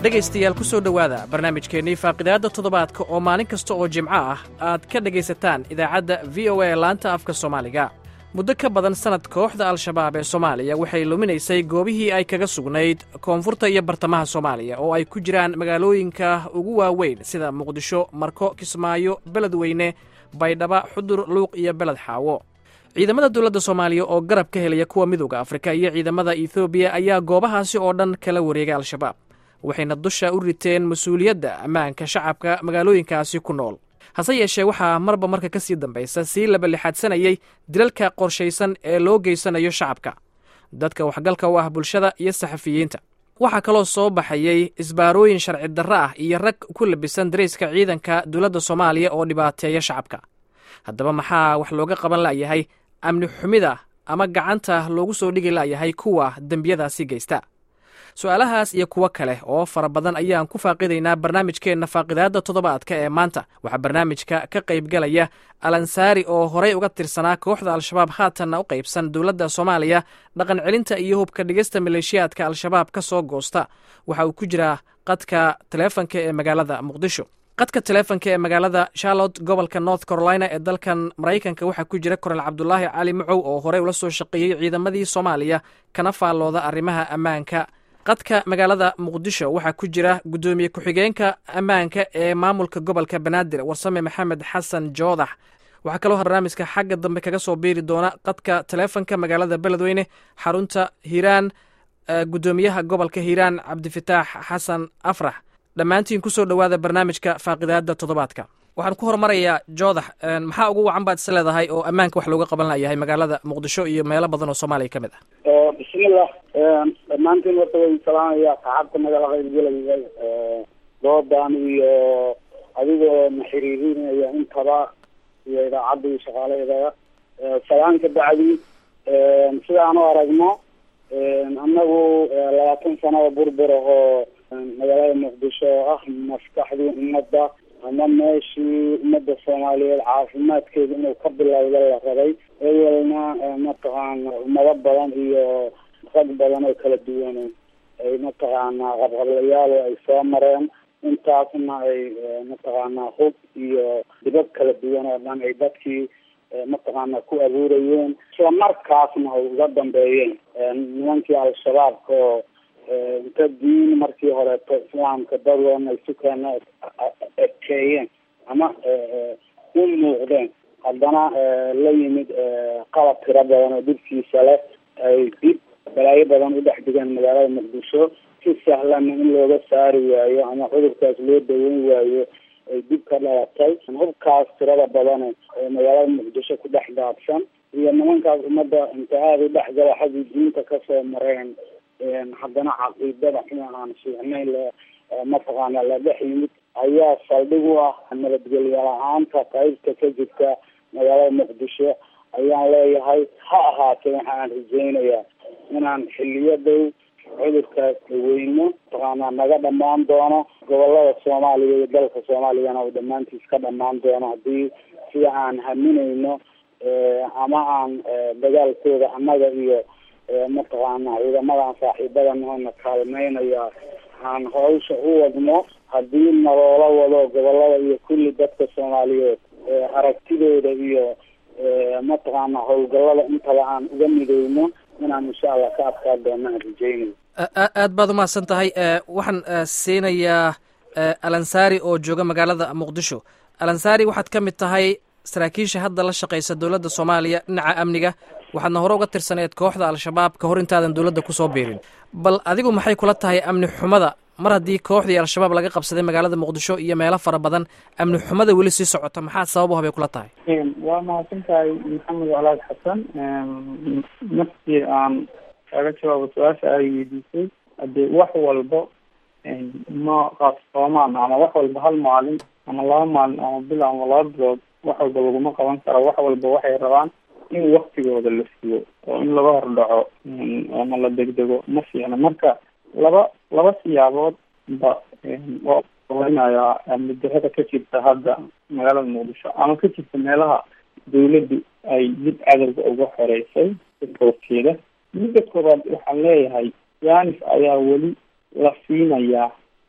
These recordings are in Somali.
dhegaystayaal ku soo dhowaada barnaamijkeennii faaqidaadda toddobaadka oo maalin kasta oo jimco ah aad ka dhegaysataan idaacadda v o a laanta afka soomaaliga muddo ka badan sannad kooxda al-shabaab ee soomaaliya waxay luminaysay goobihii ay kaga sugnayd koonfurta iyo bartamaha soomaaliya oo ay ku jiraan magaalooyinka ugu waaweyn sida muqdisho marko kismaayo beledweyne baydhaba xudur luuq iyo beled xaawo ciidamada dowladda soomaaliya oo garab ka helaya kuwa midooda afrika iyo ciidamada ethoobiya ayaa goobahaasi oo dhan kala wareegay al-shabaab waxayna dusha u riteen mas-uuliyadda ammaanka shacabka magaalooyinkaasi ku nool hase yeeshee waxaa marba marka ka sii dambaysa sii labalixaadsanayay dilalka qorshaysan ee loo geysanayo shacabka dadka waxgalka u ah bulshada iyo saxafiyiinta waxaa kaloo soo baxayey isbaarooyin sharci darro ah iyo rag ku labisan darayska ciidanka dowladda soomaaliya oo dhibaateeya shacabka haddaba maxaa wax looga qaban la'yahay amni xumida ama gacanta loogu soo dhigi la'yahay kuwa dembiyadaasi geysta su-aalahaas iyo kuwo kale oo fara badan ayaan ku faaqidaynaa barnaamijkeenna faaqidaadda toddobaadka ee maanta waxaa barnaamijka ka qaybgalaya alansaari oo horey uga tirsanaa kooxda al-shabaab haatanna u qaybsan dowladda soomaaliya dhaqan celinta iyo hubka dhigista maleeshiyaadka al-shabaab ka soo goosta waxa uu ku jiraa qadka taleefanka ee magaalada muqdisho qadka taleefonka ee magaalada charlotte gobolka north carolina ee dalkan maraykanka waxaa ku jira korel cabdulaahi cali macow oo horey ula soo shaqeeyey ciidamadii soomaaliya kana faallooda arrimaha ammaanka qadka magaalada muqdisho waxaa ku jira guddoomiye ku-xigeenka ammaanka ee maamulka gobolka banaadir warsame maxamed xasan joodax waxaa kaloo barnaamijka xagga dambe kaga soo biiri doona qadka taleefonka magaalada beledweyne xarunta hiiraan guddoomiyaha gobolka hiiraan cabdifataax xasan afrax dhammaantiin ku soo dhowaada barnaamijka faaqidaadda toddobaadka waxaan ku horumarayaa joodax maxaa ugu wacan baad is leedahay oo ammaanka wax looga qaban layahay magaalada muqdisho iyo meelo badan oo soomaaliya ka mid ah bismillah dhammaantiin horta way salaamaya saxaabta nagala qaybgelaya doodan iyo adigoo na xiriirinaya intaba iyo idaacadda iyo shaqaalaheeda salaan ka bacdi sidaan u aragno annagu labaatan sanada burbur ahoo magaalada muqdisho oo ah maskaxdii ummadda ama meeshii ummadda soomaaliyeed caafimaadkeeda inuu ka bilowda la rabay ewelna mataqaana ummado badan iyo rag badan oo kala duwan ay mataqaana qabqablayaal ay soo mareen intaasna ay mataqaana hub iyo dibad kala duwan oo dhan ay dadkii mataqaana ku abuurayeen isla markaasna ay uga dambeeyeen nimankii al-shabaabka oo inta diin markii horeeto islaamka dadoona isu keena ekeeyeen ama u muuqdeen haddana la yimid qalab tiro badan oo dhibkiisa leh ay dib balaayo badan u dhex digeen magaalada muqdisho si sahlanna in looga saari waayo ama cudurkaas loo daweyn waayo ay dib ka dhalatay hubkaas tirada badane ee magaalada muqdisho ku dhex daadsan iyo nimankaas ummadda inta aada u dhexgala xaggii diinta kasoo mareen haddana caqiidada xuma aan fiicnayn le mataqaana la dhex yimid ayaa saldhig u ah nabadgelyo la-aanta qaybta ka jirta magaalada muqdisho ayaan leeyahay ha ahaatee waxa aan rajeynayaa inaan xiliyo dhow cudurkaas daweyno mataqaana naga dhamaan doono gobolada soomaaliya iyo dalka soomaaliyana uu dhammaantiis ka dhamaan doono haddii sida aan haminayno ama aan dagaalkooda annaga iyo mataqaana ciidamadan saaxiibadan oona kaalmeynaya aan hawsha u wadno haddii naloola wado gobolada iyo kulli dadka soomaaliyeed aragtidooda iyo mataqaana howlgallada intaba aan uga mideyno inaan insha allah ka adkaa doono aan rajeynayo aad baad umahadsan tahay waxaan siinayaa alansaari oo jooga magaalada muqdisho alansaari waxaad ka mid tahay saraakiisha hadda la shaqeysa dowladda soomaaliya dhinaca amniga waxaadna hore uga tirsaneed kooxda al-shabaab ka hor intaadan dowladda kusoo biirin bal adigu maxay kula tahay amni xumada mar haddii kooxdii al-shabaab laga qabsaday magaalada muqdisho iyo meelo fara badan amni xumada weli sii socota maxaa sabab u habay kula tahay waa mahadsan tahay maxamed calaad xasan markii aan kaga jawaabo su-aasha ay weydiisay haddii wax walba ma qaabsoomaan ama wax walba hal maalin ama laba maalin ama bil ama laba bilood wax walba laguma qaban karo wax walba waxay rabaan in waktigooda la siyo oo in laga hordhaco ama la degdego ma fiicna marka laba laba siyaabood ba waa weynayaa amnidarada ka jirta hadda magaalada muqdisho ama ka jirta meelaha dawladdu ay dib cadowga uga xoreysay horkeeda midda koobaad waxaan leeyahay yanis ayaa weli la siinayaa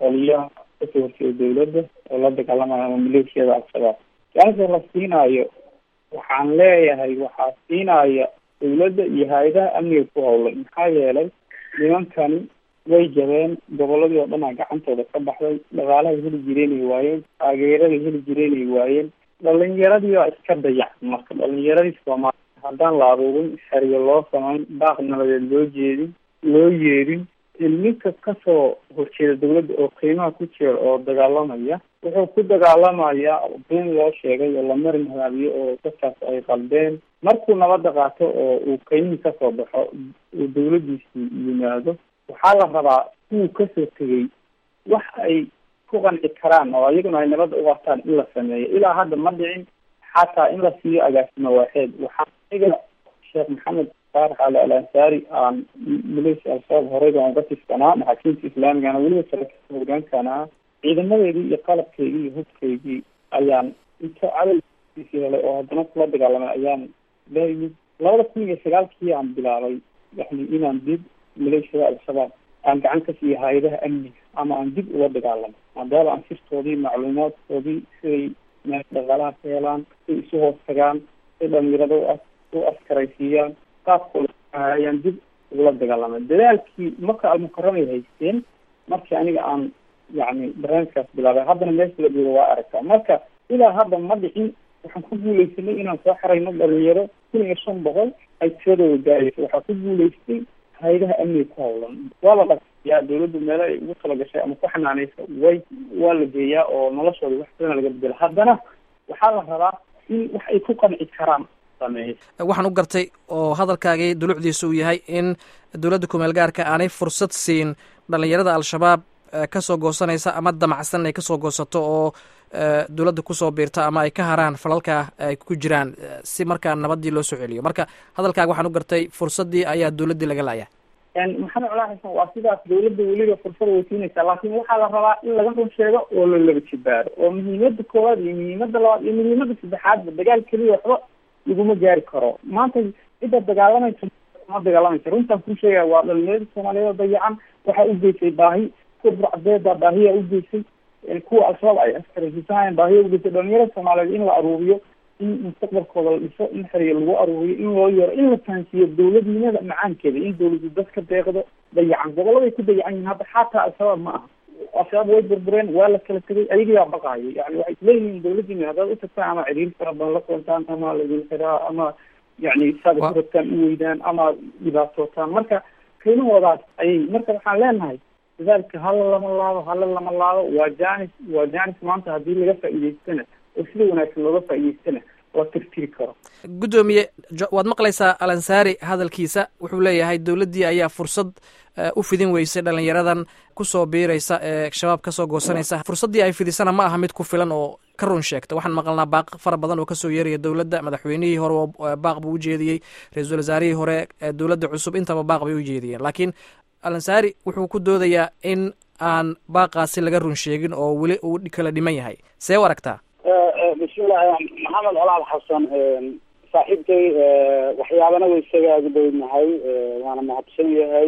qoliyaha kasoo horjeeda dawladda oo la dagaalamaya ama maleeshiyada al-shabaab su-aasha la siinaayo waxaan leeyahay waxaa siinaya dawladda iyo hay-adaha amniga ku howlay maxaa yeelay nimankani way jabeen goboladii oo dhan a gacantooda ka baxday dhaqaalahay heli jireenay waayeen taageeraday heli jireenay waayeen dhalinyaradii baa iska dayacan marka dhalinyaradii soomaaliya haddaan la aruurin xeryo loo samayn baaq nabadeed loo jeedin loo yeedin ilminka kasoo horjeeda dawladda oo qiimaha ku jira oo dagaalamaya wuxuu ku dagaalamayaa been loo sheegay oo la marin habaabiye oo dadkaas ay qaldeen markuu nabadda qaato oo uu qiimihii kasoo baxo uu dawladdiisii yimaado waxaa la rabaa kuwuu kasoo tegay wax ay ku qanci karaan oo iyaguna ay nabadda u qabtaan in la sameeyo ilaa hadda ma dhicin xataa in la siiyo agaasimo waaxeed waxaa iga sheekh maxamed faarax ali al ansaari aan maleeshiya al-shabaab horey baan uga tirsanaa maxaakiimta islaamigana weliba saraakiilta hogaankana ciidamadeedii iyo qalabkeygii iyo hubkeygii ayaan inta cadalkiisi helay oo haddana kula dagaalamay ayaan la yimid labada kun iyo sagaalkii aan bilaabay yani inaan dib maleeshiyada al-shabaab aan gacan ka siiyo hay-adaha amniga ama aan dib uga dagaalamo maadaama aan sirtoodii macluumaadkoodii siday meel dhaqaalaha ka helaan siday isu hoos tagaan siday dhalinyarada u u askaraysiiyaan qaabkooda ayaan dib ugula dagaalamay dadaalkii marka almukaramay haysteen markii aniga aan yani barnaamijkaas bilaabay haddana meesha la joogo waa aragtaa marka ilaa hadda ma dhicin waxaan ku guuleysanay inaan soo xarayno dhalinyaro kun iyo shan boqol ay tiradooda gaaraysa waxaa ku guuleystay hay-adaha amniga ku howlan waa la dhaqyaa dawladdu meelo ay ugu talagashay ama ku xanaaneysa way waa la geeyaa oo noloshooda wax badana laga bedela haddana waxaa la rabaa in wax ay ku qanci karaan waxaan u gartay oo hadalkaagii dulucdiisa uu yahay in dowladda kumeel gaarka aanay fursad siin dhalinyarada al-shabaab kasoo goosanaysa ama damacsan ay kasoo goosato oo dowladda kusoo biirta ama ay ka haraan falalka ay ku jiraan si markaa nabadii loo soo celiyo marka hadalkaaga waxaan u gartay fursaddii ayaa dowladdii laga laaya maxamed colaa xasan waa sidaas dawladda weliba fursad way siinaysaa laakiin waxaa la rabaa in laga run sheego oo la laba jibaaro oo muhiimada koowaad iyo muhiimada labaad iyo muhiimada saddexaadba dagaal keliya waxba laguma gaari karo maanta cidda dagaalamaysa ma dagaalamaysa runtaan kuu sheegaya waa dhalinyarada soomaaliyeed oo dayacan waxaa u geysay baahi kuwa burcadeeda baahiyaa u geysay kuwa al-shabaab ay askaraysiisanayaan baahiya ugeysay dhalinyarada soomaaliyeed in la aruuriyo in mustaqbalkooda la dhiso in xeriya lagu aruuriyo in loo yeero in la fahansiiyo dawladnimada macaankeeda in dawladu dadka deeqdo dayacan goboladay ku dayacan yihin hadda xataa al-shabaab ma aha al-shabaab way burbureen waa la kala tegay ayagaa baqaayo yani waxay isleeyihiin dawladdiina haddaad utagtaan ama ciriir fara badan la kulantaan ama laidin xiraa ama yani saada ku rabtaan u weydaan ama dhibaatootaan marka qiimahoodaas ayay marka waxaan leenahay dadaalka hala lama laabo hala lama laabo waa janis waa janis maanta haddii laga faa'iidaystana oo sida wanaagsan looga faa'iidaystana la tirtiri karo guddoomiye waad maqlaysaa alansaari hadalkiisa wuxuu leeyahay dowladdii ayaa fursad u fidin weysay dhalinyaradan kusoo biiraysa ee shabaab kasoo goosanaysa fursaddii ay fidisana ma aha mid ku filan oo ka run sheegta waxaan maqalnaa baaq fara badan oo kasoo yeeraya dowladda madaxweynihii hore baaq buu ujeediyey ra-iisul wasaarihii hore dowladda cusub intaba baaq bay ujeediyeen laakiin alansaari wuxuu ku doodayaa in aan baaqaasi laga run sheegin oo weli uu kala dhiman yahay see u aragtaa bismillahi maxamed colaal xasan saaxiibkay waxyaabana way isaga agdownahay waana mahadsan yahay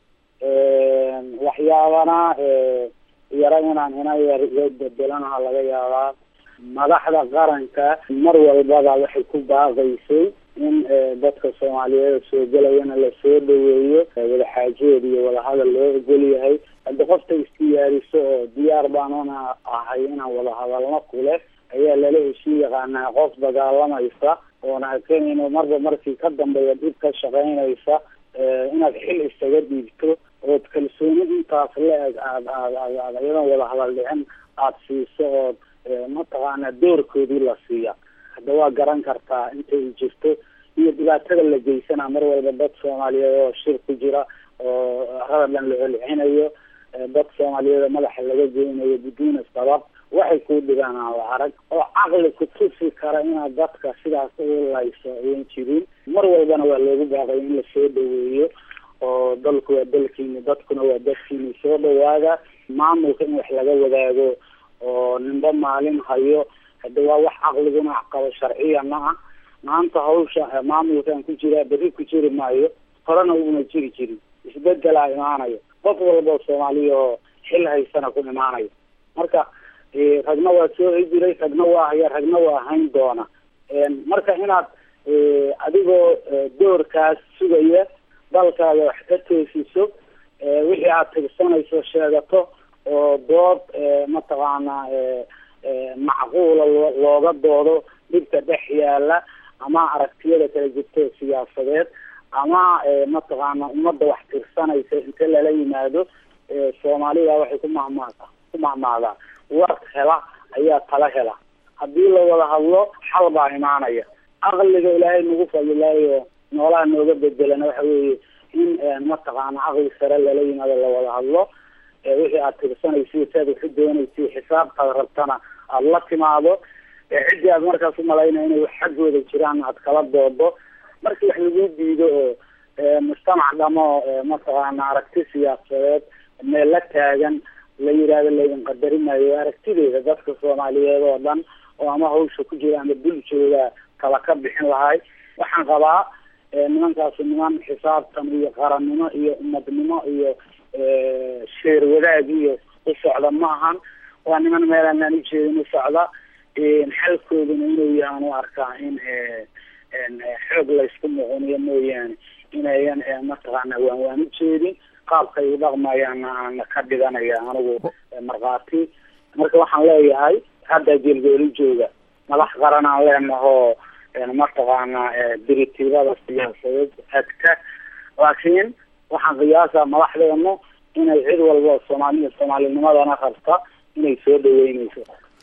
waxyaabana yara inaan ina yar bedelanaha laga yaabaa madaxda qaranka mar walbaba waxay ku baaqaysay in dadka soomaaliyeed soo gelayana lasoo dhaweeyo wadaxaajood iyo wadahadal loo ogol yahay haddi qofta isdiyaariso oo diyaar baanuna ahay inaan wadahadalno kule ayaa lala heshii yaqaanaa qof dagaalamaysa oona akenayno marba markii ka dambeeya dhib ka shaqaynaysa inaad xil isaga dhiibto ood kalsooni intaas la-eg aad aad aad aad iyadoon wadahadal dhicin aada siiso ood mataqaana doorkoodii la siiya hadda waa garan kartaa intay jirto iyo dhibaatada la geysana mar walba dad soomaaliyeed oo shir ku jira oo radadan la celcinayo dad soomaaliyeed oo madaxa laga geynayo biduuna sabab waxay kuu dhigaan aan la arag oo caqli ku tusi kara inaad dadka sidaas u layso ayan jirin mar walbana waa loogu baaqay in lasoo dhaweeyo oo dalku waa dalkiini dadkuna waa dadkiini soo dhawaada maamulka in wax laga wadaago oo ninba maalin hayo hadda waa wax caqliguna qabo sharciyana ah maanta hawsha maamulkan ku jiraa berri ku jiri maayo horena una jiri jirin isbedelaa imaanayo qof walba soomaaliya oo xil haysana ku imaanaya marka ragna waa soo hijiray ragna waa haya ragna waa hayn doona marka inaad adigoo doorkaas sugaya dalkaada wax ka toosiso wixii aad tirsanayso sheegato oo dood mataqaanaa macquula looga doodo dhibka dhex yaala ama aragtiyada kala jirto siyaasadeed ama mataqaana ummadda wax tirsanaysa inta lala yimaado soomaalida waxay ku mahmaada ku mahmaadaa war hela ayaa tala hela haddii la wada hadlo xal baa imaanaya aqliga ilaahay nagu fadilaayo noolaha nooga bedelana waxa weeye in mataqaana aqli sare lala yimaado lawada hadlo wixii aad tirsanaysa saad waxu doonaysa xisaabtaad rabtana aada la timaado ciddii aad markaas umalaynaya inay wax xaggooda jiraan aad kala doodo markii wax lagu diido oo mujtamac dhamo mataqaana aragti siyaasadeed meel la taagan la yidhaahdo laydin qadari maayo aragtideeda dadka soomaaliyeed oo dhan oo ama hawsha ku jira ama bulshooda kala ka bixin lahay waxaan qabaa nimankaasi niman xisaabtan iyo qarannimo iyo umadnimo iyo sheer wadaag iyo u socda ma ahan waa niman meelaan aan ujeedin u socda xalkooduna inuu yahaan u arkaa in xoog laysku muquniyo mooyaane inayan mataqaana waan waan ujeedin qaabkay u dhaqmayaana aana ka dhiganaya anigu markhaati marka waxaan leeyahay hadda jeelgooli jooga madax qaran aan leenahoo mataqaana diritiibada siyaasadeed hagta laakiin waxaan qiyaasaa madaxdeenu inay cid walba soomaaliya soomaalinimadana rabta inay soo dhaweyneyso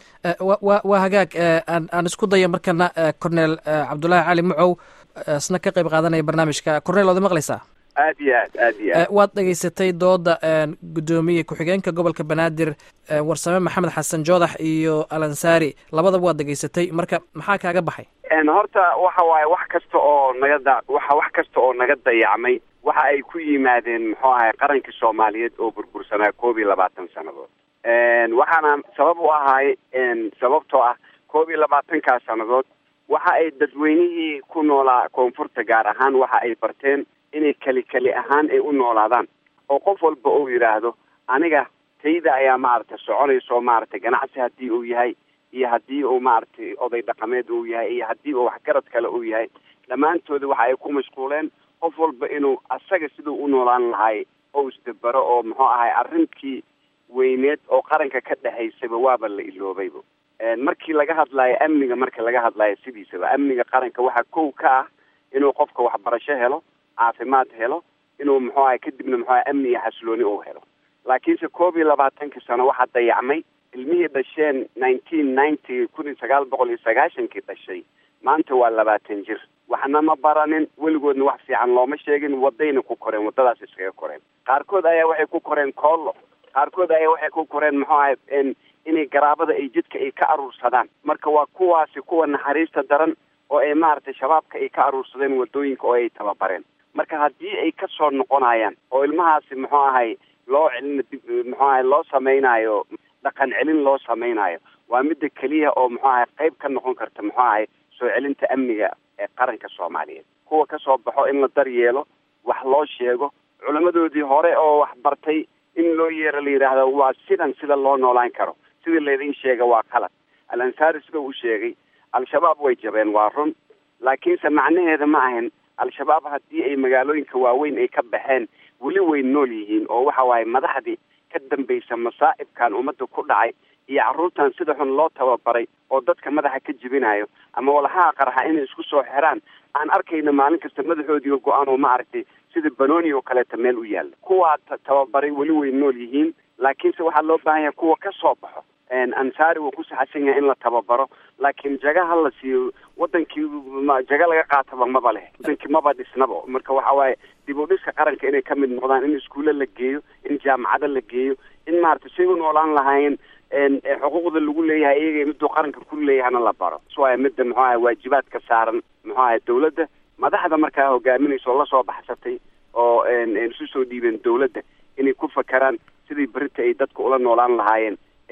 wa waa hagaag aan aan isku daya markana cornel cabdullaahi cali mucow isna ka qayb qaadanaya barnaamijka cornel waad maqlaysaa aad iyo aad aad iyo aad waad dhegaysatay dooda guddoomiye ku-xigeenka gobolka banaadir warsame maxamed xasan joodax iyo alansaari labadaba waad dhegaysatay marka maxaa kaaga baxay horta waxa waaye wax kasta oo naga da waxa wax kasta oo naga dayacmay waxa ay ku yimaadeen muxuu ahay qaranka soomaaliyeed oo burbursanaa koob iyo labaatan sannadood waxaana sabab u ahaay sababtoo ah koob iyo labaatankaas sannadood waxa ay dadweynihii ku noolaa koonfurta gaar ahaan waxa ay barteen inay keli keli ahaan ay u noolaadaan oo qof walba uu yidhaahdo aniga tayda ayaa maaragtay soconayso maaragtay ganacsi haddii uu yahay iyo haddii uu maaragtay oday dhaqameed uu yahay iyo haddii uu waxgarad kale uu yahay dhammaantooda waxa ay ku mashquuleen qof walba inuu asaga siduu u noolaan lahay oo isdabero oo muxuu ahay arrintii weyneed oo qaranka ka dhexaysaba waaba la iloobayba markii laga hadlaayo amniga marka laga hadlaayo sidiisaba amniga qaranka waxaa kow ka ah inuu qofka waxbarasho helo caafimaad helo inuu muxuu ahay kadibna muxuu ahay amni iyo xasilooni uu helo laakiinse koob iyo labaatankii sano waxaa dayacmay ilmihii dhasheen nineteen ninety kun iyo sagaal boqol iyo sagaashankii dhashay maanta waa labaatan jir waxna ma baranin weligoodna wax fiican looma sheegin wadayna ku koreen waddadaas iskaga koreen qaarkood ayaa waxay ku koreen koollo qaarkood ayaa waxay ku koreen muxuu ahay inay garaabada ay jidka ay ka aruursadaan marka waa kuwaasi kuwa naxariista daran oo ay maaragtay shabaabka ay ka aruursadeen waddooyinka oo ay tababareen marka haddii ay ka soo noqonayaan oo ilmahaasi muxuu ahay loo celin muxuu ahay loo samaynayo dhaqan celin loo samaynayo waa midda keliya oo muxuu ahay qayb ka noqon karta muxuu ahay soo celinta amniga ee qaranka soomaaliyeed kuwa ka soo baxo in la daryeelo wax loo sheego culammadoodii hore oo wax bartay in loo yeero la yidhaahdo waa sidan sida loo noolaan karo sidii laydin sheega waa qalad al ansaari sida uu sheegay al-shabaab way jabeen waa run laakiinse macnaheeda ma ahan al-shabaab haddii ay magaalooyinka waaweyn ay ka baxeen weli way nool yihiin oo waxa waaye madaxdii ka dambaysa masaa'ibkan ummadda ku dhacay iyo carruurtan sida xun loo tababaray oo dadka madaxa ka jebinayo ama walahaha qarxa inay isku soo xiraan aan arkayna maalin kasta madaxoodiiga go-aan oo maaragtay sida banooni oo kaleeta meel u yaalla kuwaa tababaray weli way nool yihiin laakiinse waxaa loo baahan yahay kuwa ka soo baxo ansaari wuu ku saxsan yahay in la tababaro laakiin jaga ha la siiyo wadankii jaga laga qaataba maba leh wadankii maba dhisnaba marka waxa waaye dib u dhiska qaranka inay ka mid noqdaan in iskuulle la geeyo in jaamacado la geeyo in maaragtay say u noolaan lahaayeen xuquuqda lagu leeyahay iyaga miduu qaranka ku leeyahana la baro waaya midda muxuu ahay waajibaadka saaran muxuu ahay dawladda madaxda markaa hogaaminaysa oo lasoo baxsatay oo isu soo dhiibeen dawladda inay ku fakeraan sidii berita ay dadka ula noolaan lahaayeen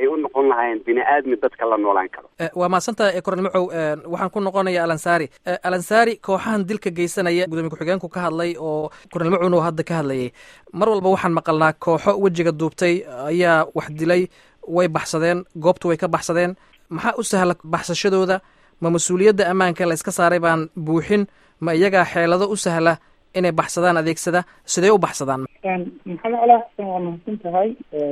ay u noqon lahaayeen bini aadmi dadka la noolaan karo waa mahadsantaha kornel macow waxaan ku noqonaya alansaari alansaari kooxahan dilka geysanaya gudoomiye ku-xigeenku ka hadlay oo kornel macowna oo hadda ka hadlayay mar walba waxaan maqalnaa kooxo wejiga duubtay ayaa wax dilay way baxsadeen goobtu way ka baxsadeen maxaa u sahla baxsashadooda ma mas-uuliyadda ammaanka la iska saaray baan buuxin ma iyagaa xeelado u sahla inay baxsadaan adeegsada sidee u baxsadaan maxamed calaa xasan waa mahadsan tahay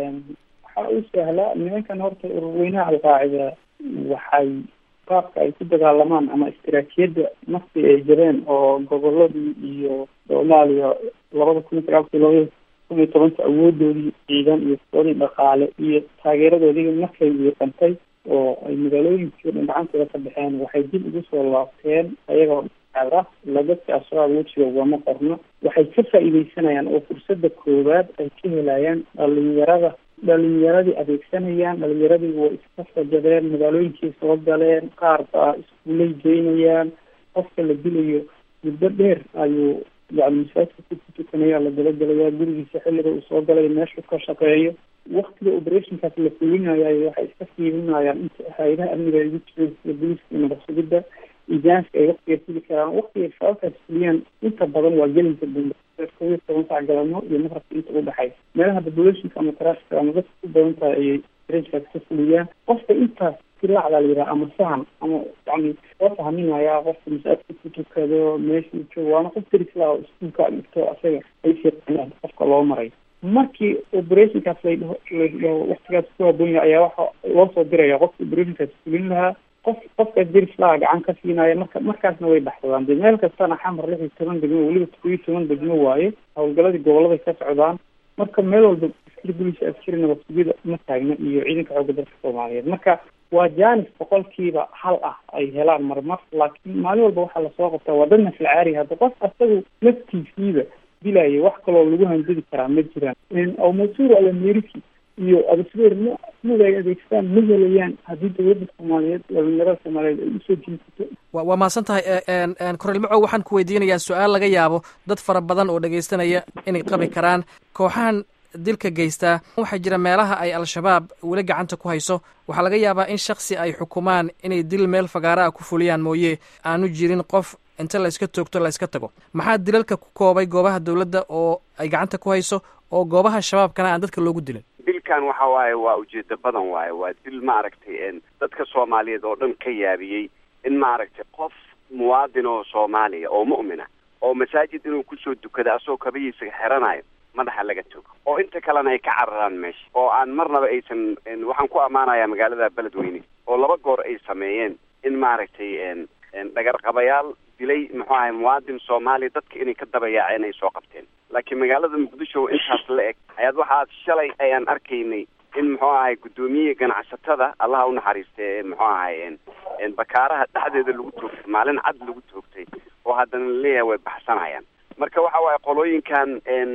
waxaa u sahla nimankan horta ururweynaha alqaacida waxay qaabka ay ku dagaalamaan ama istaraatijiyadda nafti ay jireen oo goboladii iyo soomaaliya labada kun iyo sagaalkii labada kun iyo tobanka awoodoodii ciidan iyo soodii dhaqaale iyo taageeradoodii markay wiiqantay oo ay magaalooyinkii dhan gacantooda ka baxeen waxay dib ugu soo laabteen ayagoo ah ladadka ashabaab wejiga ugama qorno waxay ka faa'iideysanayaan oo fursada koowaad ay ka helayaan dhalinyarada dhalinyaradii adeegsanayaan dhalinyaradii way iska sajadeen magaalooyinkii soo galeen qaar baa iskuulay geynayaan qofka la dilayo muddo dheer ayuu yani masaajidka ku tukanaya la dabagelayaa gurigiisa xilliga uu soo galay meeshuu ka shaqeeyo waktiga operationkaas la fulinayayo waxay iska fiirinayaan inta hay-adaha amniga ay ugu jireen sida booliska iyo nabad-sugidda ijaanska ay waktiga fuli karaan waktiga sababkaas fuliyaan inta badan waa gelinka dambe kow iyo toban sac galabno iyo maqrabka inta udhexaysa meelaha populationka ama trafficka ama dadka ku badan tahay ayay rankaas ka fuliyaan qofka intaas silacda la yidhaha ama sahan ama yani soo fahminayaa qofka masaajidka ku tukado meeshuu joogo waana qof derisla oo iskuulka dhigto asaga ay shaqeeyaan qofka loo maray markii operationkaas ladhaho ladhaho waktigaas ku haboon yahay ayaa waxa loo soo diraya qofka operationkaas fulin lahaa qof qofkaas derislaha gacan ka siinaya marka markaasna way baxsadaan de meel kastana xamar lix iyo toban degmo weliba todob iyo toban degmo waaye howlgaladii goboladay ka socdaan marka meel walba askari bolis askari nabadsugyada ma taagna iyo ciidanka xoogga dalka soomaaliyeed marka waa jaanis boqolkiiba hal ah ay helaan marmar laakiin maalin walba waxaa lasoo qabtaa waa dad naflacaari hadda qof asagu laftiisiiba dilaya wax kaloo lagu handadi karaa ma jiraan oo masuur alameriki iyo abasbeer ma mid ay adeegsadaan ma helayaan haddii dowladda soomaaliyeed dhalinyarada soomaaliyeed ay usoo jiisato wa waa mahadsan tahay korel macow waxaan ku weydiinayaa su-aal laga yaabo dad fara badan oo dhegaystanaya inay qabi karaan kooxahan dilka geystaa waxaa jira meelaha ay al-shabaab weli gacanta ku hayso waxaa laga yaabaa in shaksi ay xukumaan inay dil meel fagaara ah ku fuliyaan mooye aanu jirin qof inta layska toogto layska tago maxaa dilalka ku koobay goobaha dowladda oo ay gacanta ku hayso oo goobaha shabaabkana aan dadka loogu dilin dilkan waxa waaye waa ujeedo badan waaye waa dil maaragtay dadka soomaaliyeed oo dhan ka yaabiyey in maaragtay qof muwaadin oo soomaaliya oo mu'mina oo masaajid inuu kusoo dukada asagoo kabihiisa xiranayo madaxa laga togo oo inta kalena ay ka cararaan meesha oo aan marnaba aysan waxaan ku ammaanayaa magaalada beledweyne oo laba goor ay sameeyeen in maaragtay dhagarqabayaal dilay muxuu ahay muwaadin soomaaliya dadka inay ka dabayaaceen ay soo qabteen laakiin magaalada muqdisho intaas la eg ayaad waxaad shalay ayaan arkaynay in muxuu ahay guddoomiye ganacsatada allaha unaxariistay muxuu ahay bakaaraha dhexdeeda lagu toogtay maalin cad lagu toogtay oo haddana laleeyahay way baxsanayaan marka waxa waaye qolooyinkan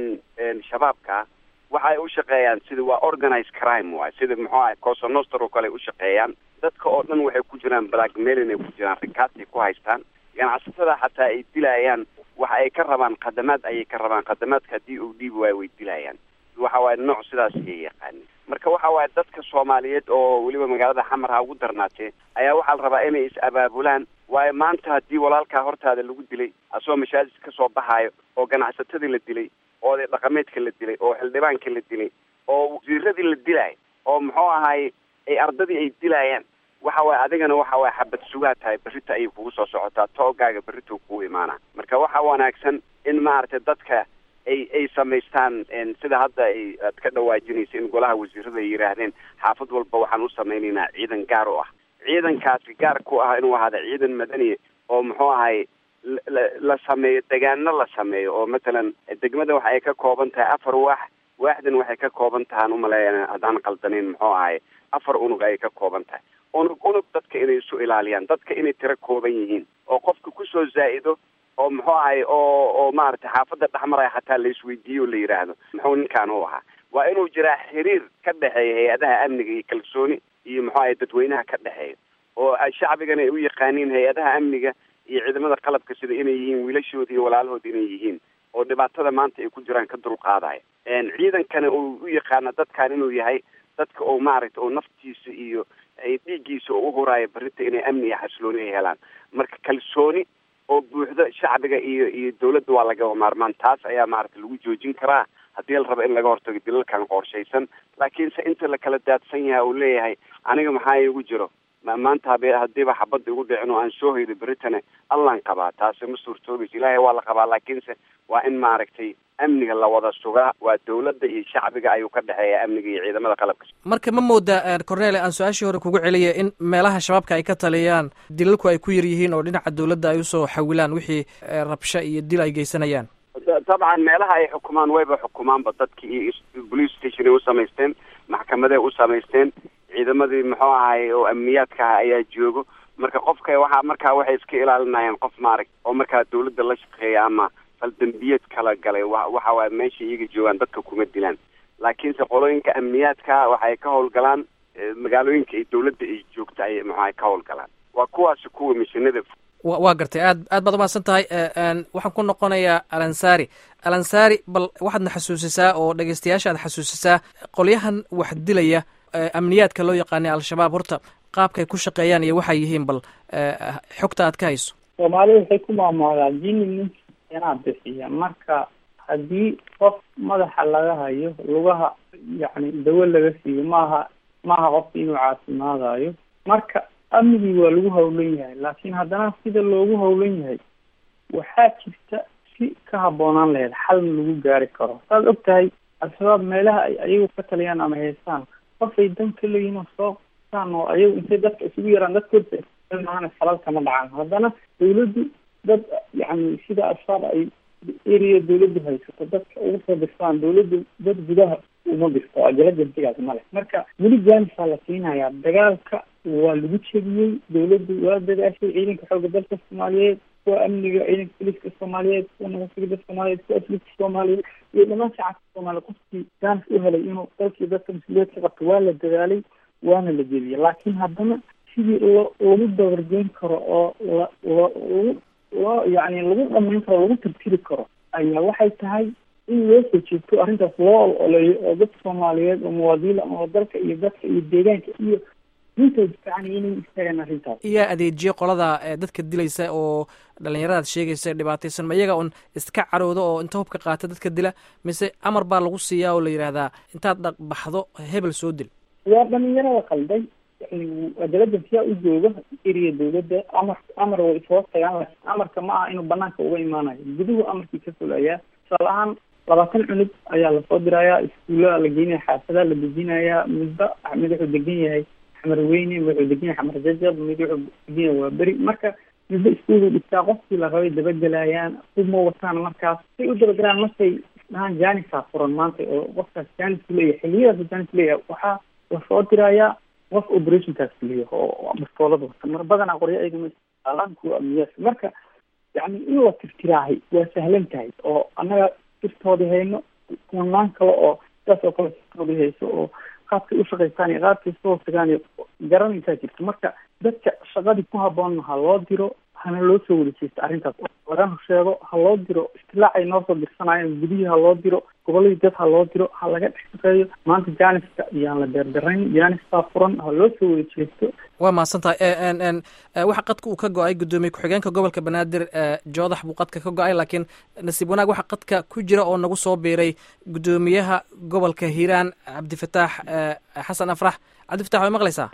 shabaabka waxay u shaqeeyaan sida waa organized crime waay sida muxuu ahay cosonoster oo kale ay u shaqeeyaan dadka oo dhan waxay ku jiraan blackmailin ay ku jiraan rikaasay ku haystaan ganacsatada xataa ay dilayaan waxa ay ka rabaan khadamaad ayay ka rabaan khadamaadka haddii uu dhiibi waayo way dilayaan waxa waaye nooc sidaas ayay yaqaanin marka waxa waaye dadka soomaaliyeed oo weliba magaalada xamar ha ugu darnaatee ayaa waxaa la rabaa inay is abaabulaan waayo maanta haddii walaalkaa hortaada lagu dilay asagoo mashaajid ka soo baxaayo oo ganacsatadii la dilay oo oday dhaqameedka la dilay oo xildhibaanka la dilay oo wasiiradii la dilaayo oo muxuu ahay ay ardadii ay dilayaan waxa waaye adigana waxa waaye xabad sugaa tahay berrita ayay kugu soo socotaa toogaaga berrita kugu imaana marka waxaa wanaagsan in maaragtay dadka ay ay samaystaan sida hadda ay aad ka dhawaajinaysa in golaha wasiirada ay yidhaahdeen xaafad walba waxaan u samaynaynaa ciidan gaar u ah ciidankaasi gaar ku ah inuu ahaada ciidan madaniya oo muxuu ahay la la sameeyo degaano la sameeyo oo matalan degmada waxa ay ka kooban tahay afar waax waaxdan waxay ka kooban tahaan umaleeya haddaan qaldanin muxuu ahay afar unug ayay ka kooban tahay unug unug dadka inay isu ilaaliyaan dadka inay tiro kooban yihiin oo qofka kusoo zaa-ido oo muxuu ahay oo oo maaragtay xaafadda dhexmaraya xataa la isweydiiyo o la yidhaahdo muxuu ninkaan u ahaa waa inuu jiraa xiriir ka dhexeeya hay-adaha amniga iyo kalsooni iyo muxuu ahay dadweynaha ka dhexeeya oo shacbigana ay u yaqaaniin hay-adaha amniga iyo ciidamada qalabka sida inay yihiin wiilashooda iyo walaalahooda inay yihiin oo dhibaatada maanta ay ku jiraan ka dulqaadaya ciidankana uu u yaqaano dadkan inuu yahay dadka oo maaragta oo naftiisa iyo dhiiggiisa oo uhuraayo berrinta inay amni iyo xasilooni ay helaan marka kalsooni oo buuxdo shacbiga iyo iyo dawladda waa lagaba maarmaan taas ayaa maaragta lagu joojin karaa haddii la rabo in laga hortago dilalkan qorshaysan laakiinse inta la kala daadsan yahay uu leeyahay aniga maxaa igu jiro maanta habe haddiiba xabadda igu dhicin oo aan soo haydo beritane allaan qabaa taasi ma suurtoobayso ilaahay waa la qabaa laakiinse waa in maaragtay amniga la wada sugaa waa dawladda iyo shacbiga ayuu ka dhexeeya amniga iyo ciidamada qalabka marka ma moodaa cornele aan su-aashii hore kugu celiya in meelaha shabaabka ay ka taliyaan dilalku ay ku yar yihiin oo dhinaca dawladda ay usoo xawilaan wixii rabsho iyo dil ay geysanayaan dabcan meelaha ay xukumaan wayba xukumaanba dadki iyo police station ay u samaysteen maxkamaday u samaysteen ciidamadii muxuu ahay oo amniyaadka ah ayaa joogo marka qofka waxaa markaa waxay iska ilaalinayaan qof maarag oo markaa dawladda la shaqeeya ama faldambiyeed kala galay wa waxa waay meesha iyaga joogaan dadka kuma dilaan laakiinse qolooyinka amniyaadka waxay ka howlgalaan magaalooyinka ay dawladda ay joogta ay maxaa ka howlgalaan waa kuwaasi kuwa mishinada wa waa gartay aad aad baad umahadsan tahay waxaan ku noqonayaa alansari alansari bal waxaadna xasuusisaa oo dhegeystayaasha aad xasuusisaa qolyahan wax dilaya amniyaadka loo yaqaanay al-shabaab horta qaabkay ku shaqeeyaan iyo waxay yihiin bal xogta aad ka hayso soomaalida waxay ku maamulaa jini ninki inaa bixiya marka haddii qof madaxa laga hayo lugaha yacni dawo laga siiyo maaha maaha qofka inuu caafimaadayo marka amnigii waa lagu hawlan yahay laakiin haddana sida loogu hawlan yahay waxaa jirta si ka habboonaan lahayd xalna lagu gaari karo saad og tahay al-shabaab meelaha ay ayagu ka taliyaan ama haystaan qofay dan ka leeyihin oo soo qabtaan oo ayagu intay dadka isugu yaraan dadkooda maana falal kama dhacaan haddana dawladdu dad yacni sida al-shabaab ay area dawladdu haysato dadka ugu soo dirtaan dawladdu dad gudaha uma dirto ajalajantigaas male marka weli jaanisaa la siinayaa dagaalka waa lagu jebiyey dawladdu waa dadaashay ciidanka xooga dalka soomaaliyeed kuwa amniga ciidanka poliska soomaaliyeed kuwa nabadgelyada soomaaliyeed kuwa asliska soomaaliyeed iyo dhamaan shacabka soomaaliya qofkii jaanis u helay inuu dalkii dadka mas-uuliyeed ka qabto waa la dadaalay waana la jebiyey laakiin haddana sidii loo lagu dabargeyn karo oo la lo lagu loo yacni lagu dhamayn karo lagu tirtiri karo ayaa waxay tahay in loo soo jeegto arrintaas loo ololeeyo oo dadka soomaaliyeed oo muwaadiniin oo dalka iyo dadka iyo deegaanka iyo intooda fiican inay istaagaan arrintaas iyaa adeejiye qolada dadka dilaysa oo dhalinyaradaad sheegaysa dhibaataysan ma iyaga un iska carooda oo inta hubka qaata dadka dila mise amar baa lagu siiyaa oo la yidhaahdaa intaad dhaqbaxdo hebel soo dil waa dhalinyarada qalday yani adalajansiyaa u jooga eriya dawladda amar amar way ishoos tagaan laakiin amarka ma aha inuu banaanka uga imaanayo guduhu amarkii ka fulayaa tusaale ahaan labaatan cunug ayaa lasoo dirayaa iskuullada la geynaya xaafadaa la dejinayaa midba mid wuxuu degan yahay xamar weyne wuxuu degan yahay xamar jajab mid wuxuu degan yahay waa beri marka midba iskuulu dhigtaa qofkii la rabay dabagelayaan uma wataan markaas say u dabagalaan markay dhahaan jaanisaa furan maanta oo qofkaas jaanis leeyahay xiliyadaas jaanis leeyahay waxaa lasoo dirayaa qof operationkaas fuliyo oo bastoolada wata mar badanaa qoryo ayagama isticmaalaan kuwa amniyaadka marka yani in la tirtiraahay waa sahlan tahay oo annaga sirtoodii hayno kumanaan kale oo sidaas oo kale sirtoodii hayso oo qaabkay u shaqaystaan iyo qaabkay soo tagaan iyo garanaysaa jirto marka dadka shaqadii ku habboon ha loo diro hana loo soo wada jeesto arrintaas lagana sheego ha loo diro istilaacay noo soo dirsanayeen gudihii ha loo diro goboladii dad ha loo diro ha laga dhex shaqeeyo maanta jaaniska iyaan la beerdarayn jaanistaa furan ha loo soo wada jeesto waa mahadsan tahay waxa qadka uu ka go-ay guddoomiye ku-xigeenka gobolka banaadir joodax buu qadka ka go-ay laakiin nasiib wanaag waxa qadka ku jira oo nagu soo biiray guddoomiyaha gobolka hiiraan cabdifataax xasan afrax cabdifatax way maqlaysaa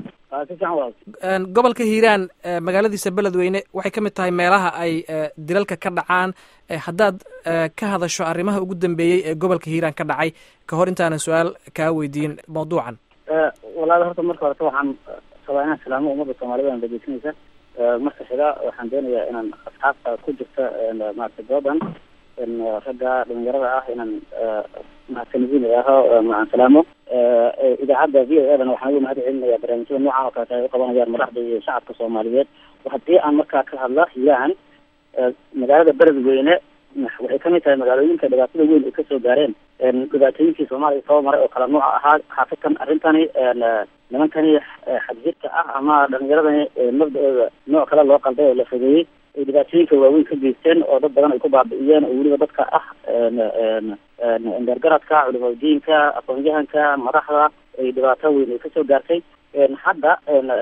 gobolka hiiraan magaaladiisa beledweyne waxay ka mid tahay meelaha ay dilalka ka dhacaan haddaad ka hadasho arrimaha ugu dambeeyey ee gobolka hiiraan ka dhacay ka hor intaanan su-aal kaa weydiin mawduucan walaal horta marka horeta waxaan rabaa inaan salaamo ummadda soomaalida aan dhegeysanaysa marka xiga waxaan doonayaa inaan asxaabta ku jirta maarata doodan ragga dhalinyarada ah inaan mahadsanidin aho aan salaamo idaacadda v o e dana waxaan ugu mahad celinaya barnaamijyada noocan oo kaleeta ay uqabanayaan madaxda iyo shacabka soomaaliyeed haddii aan markaa ka hadla hiiraan magaalada beledweyne waxay kamid tahay magaalooyinka dhibaatada weyn ay kasoo gaareen dhibaatooyinkii soomaaliya soo maray oo kala nooca ahaa xaafidkan arrintani nimankani xadjirka ah ama dhalinyaradani mabda-ooda nooc kale loo qalday oo la fogeeyey ay dhibaatooyinka waaweyn ka geysteen oo dad badan ay ku baabi'iyeen oo weliba dadka ah endergaradka culimadiinka aqoon-yahanka madaxda ay dhibaato weyn ay kasoo gaartay hadda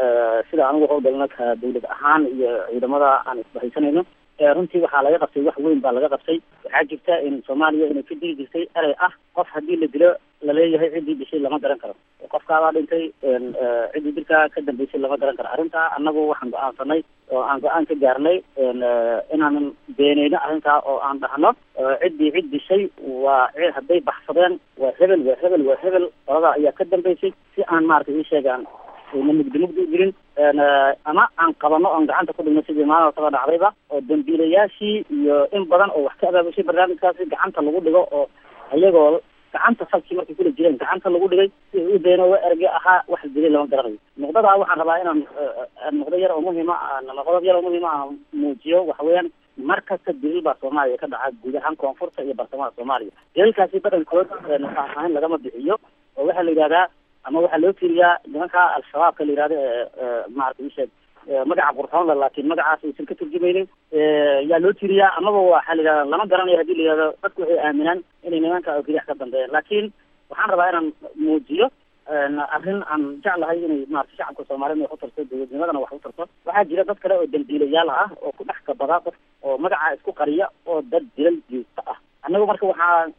sida anigu howlgalna ka dawlad ahaan iyo ciidamada aan isbahaysanayno runtii waxaa laga qabtay wax weyn baa laga qabtay waxaa jirta in soomaaliya inay ka digi jirtay erey ah qof haddii la dilo laleeyahay ciddii dishay lama garan karo qofkaabaa dhintay ciddii dilkaa ka dambeysay lama garan karo arrintaa annagu waxaan go-aansanay oo aan go-aan ka gaarnay inaanan beeneyno arrintaa oo aan dhahno ciddii cid dishay waa hadday baxsadeen waa hebel waa hebel waa hebel qoladaa ayaa ka dambeysay si aan maaragtay ii sheegaan ayna mugdi mugdi u jirin ama aan qabano oon gacanta ku dhigno sidii maalin hortaba dhacdayba oo dambiilayaashii iyo in badan oo wax ka abaabushay barnaamijkaasi gacanta lagu dhigo oo iyagoo gacanta salkii markay kula jireen gacanta lagu dhigay si u beenooba erge ahaa wax dilay lama garanayo nuqdadaa waxaan rabaa inaan nuqdo yar oo muhima qodob yar oo muhima aan muujiyo waxa weeyaan mar kasta dilil baa soomaaliya ka dhaca guud ahaan koonfurta iyo bartamaha soomaaliya dilalkaasi badankood faahfaahin lagama bixiyo oo waxaa la yidhahdaa ama waxaa loo tiriyaa nimanka al-shabaabka la yihahdo maarata isheeg magaca qurxoonla laakiin magacaas aysan ka turjumaynin yaa loo tiriyaa amaba waxaa la yidhahda lama garanayo hadii la yihahdo dadku waxay aaminaan inay nimanka oo keliyax ka dambeeyaan laakiin waxaan rabaa inaan muujiyo arrin aan jeclahay inay maarata shacabka soomaaliyed wax u tarto dawladnimadana wax u tarto waxaa jira dad kale oo dambiilayaal ah oo ku dhex kabada dad oo magaca isku qariya oo dad dilal joogto ah annagu marka waxaa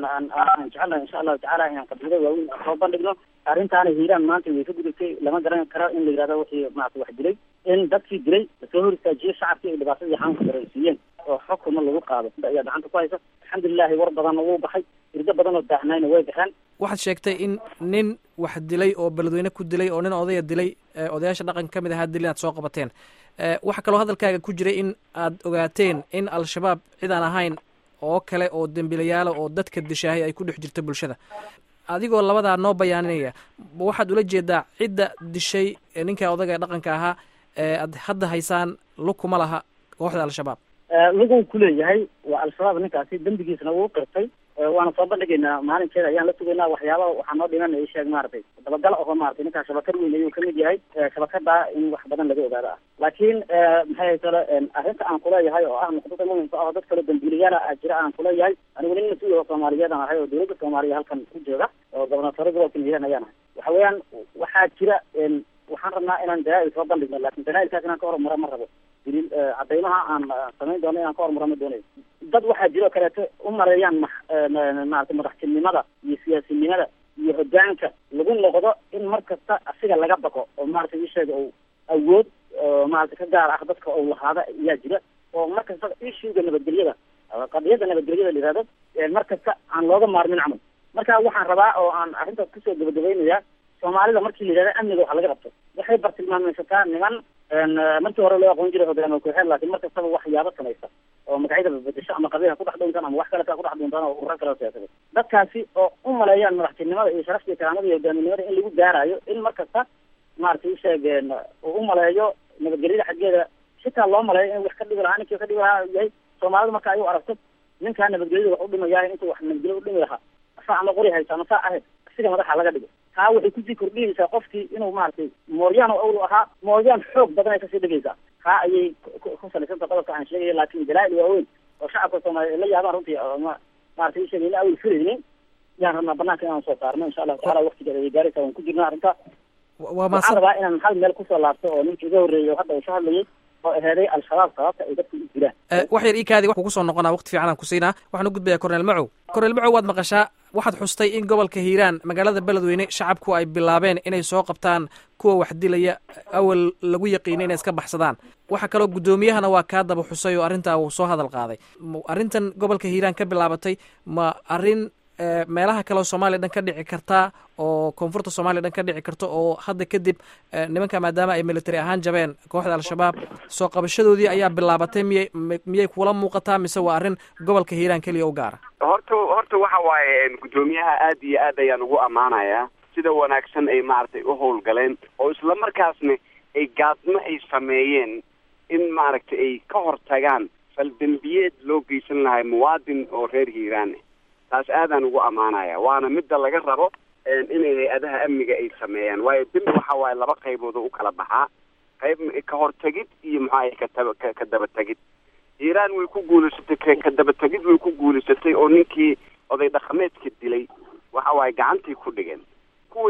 aan jecelnahay insha allahu tacaala inaan qabiilo waaweyn soo bandhigno arrintaana hiiraan maanta way ka gudubtay lama garan karo in la yihahdo wixii maarata wax dilay in dadkii dilay lasoo hor istaajiyo shacabkii ay dhibaatadii xanuunka dareensiiyeen oo xukuma lagu qaado ayaa gacanta ku haysa alxamdulilahi war badanna wuu baxay irdo badan oo daahnayna way baxeen waxaad sheegtay in nin wax dilay oo beledweyne ku dilay oo nin odaya dilay odayaasha dhaqanka ka mid ahaa dil inaad soo qabateen waxaa kaloo hadalkaaga ku jiray in aad ogaateen in al-shabaab cid aan ahayn oo kale oo dembiilayaala oo dadka dishaahay ay ku dhex jirto bulshada adigoo labadaa noo bayaaninaya waxaad ula jeedaa cidda dishay ninka odaga ee dhaqanka ahaa eead hadda haysaan lukuma laha kooxda al-shabaab luguu kuleeyahay waa al-shabaab ninkaasi dembigiisna wuu qirtay waana soo bandhigaynaa maalinkeeda ayaan la sugaynaa waxyaaba waxaa noo dhiman i sheeg maaragtay dabagal oho maratay ninkaa shabakad weyn ayuu kamid yahay shabakadaa in wax badan laga ogaado ah laakiin maxay kale arrinta aan kuleeyahay oo ah nuqdada muhimka ah oo dad kale dambiilayaala a jira aan kuleeyahay anigu nin mas-uul oo soomaaliyeed aan ahay oo dawladda soomaaliya halkan ku jooga oo gobernatore gobolka hiiraan ayaan ahay waxa weeyaan waxaa jira waxaan rabnaa inaan dalaa'il soo bandhigno laakin dalaa'ilkaas inaan ka horumaro ma rabo daliil cadaymaha aan samayn doono inaan ka horumaro ma doonayo dad waxaa jiro kaleeto u maleeyaan ma maarata madaxtinimada iyo siyaasinimada iyo hogaanka lagu noqdo in mar kasta asiga laga baqo oo maarata isheega o awood maarata ka gaar ah dadka ou lahaada ayaa jira oo mar kasta ishuga nabadgelyada qadiyada nabadgelyada la yihahdo mar kasta aan looga maarmin camal marka waxaan rabaa oo aan arrintaas kusoo gabagabaynayaa soomaalida markii la yihahdo amniga waxa laga qabto waxay bartilmaameysataa niman markii hore loo aqoon jiray hogaamiye ku-xeed laakiin mar kastaba waxyaabo samaysta oo magacyada bedesho ama qabiilha kudhex dhuuntaan ama wax kaleta kudhex dhuuntaan oo ururo kale siyaasada dadkaasi oo u maleeyaan madaxtinimada iyo sharafta iyo karaamada iyo hogaaminimada in lagu gaarayo in mar kasta maaragtay isheegeen uu u maleeyo nabadgelyada xaggeeda xitaa loo maleeyo in wax ka dhigi lahaa ninkii ka dhigi lahaa yahay soomaalida marka ay u aragto ninkaa nabadgelyada wax u dhimayahay intuu wax nabadgelyo u dhimi lahaa asaa ama qori haysa ama saa ahayd asiga madaxa laga dhigo taa waxay kusii kordhinaysaa qofkii inuu maaragtay mooryaan oo awlu ahaa mooryaan xoog badan ay kasii dhigaysaa taa ayay ku salaysanta qodobka aan sheegaya laakin dalaa'il waaweyn oo shacabka soomaaliya ay la yaabaan runtii ma maratay isheegay ina awel filaynin yaan rabnaa banaanka inaan soo saarno insha allahu tacala waktigeeda ay gaaraysaa waan ku jirna arrinta waa waxaan rabaa inaan hal meel kusoo laabto oo ninkii iga horreeyay oo hadda uu ka hadlayay oo aheeday al-shabaab sababta ay dadku u jiraan wax yar iikaadi kugu soo noqonaa waqti fiican aan ku siinaa waxaan u gudbayaa corneel macow corneel macow waad maqashaa waxaad xustay in gobolka hiiraan magaalada beledweyne shacabku ay bilaabeen inay soo qabtaan kuwa wax dilaya awal lagu yaqiinay inay iska baxsadaan waxaa kaloo guddoomiyahana waa kaa daba xusay oo arrintaa uu soo hadal qaaday arrintan gobolka hiiraan ka bilaabatay ma arrin meelaha kaleoo soomaaliya dhan ka dhici kartaa oo koonfurta soomaliya dhan ka dhici karta oo hadda kadib nimanka maadaama ay military ahaan jabeen kooxda al-shabaab soo qabashadoodii ayaa bilaabatay miyay miyay kula muuqataa mise waa arrin gobolka hiiraan keliya u gaara horta horta waxa waaye guddoomiyaha aad iyo aad ayaan ugu ammaanayaa sida wanaagsan ay maaragtay u howlgaleen oo isla markaasna ay gaadmo ay sameeyeen in maaragtay ay ka hortagaan faldembiyeed loo geysan lahay muwaadin oo reer hiiraane taas aadaan ugu ammaanaya waana midda laga rabo inay hay-adaha amniga ay sameeyaan waayo dembi waxa waaye laba qaybood oo u kala baxaa qayb ka hortagid iyo maxaa kataba ka daba tegid hiiraan way ku guulaysatay ka daba tegid way ku guulaysatay oo ninkii oday dhaqameedka dilay waxa waaye gacantay ku dhigeen kuwii kaleeto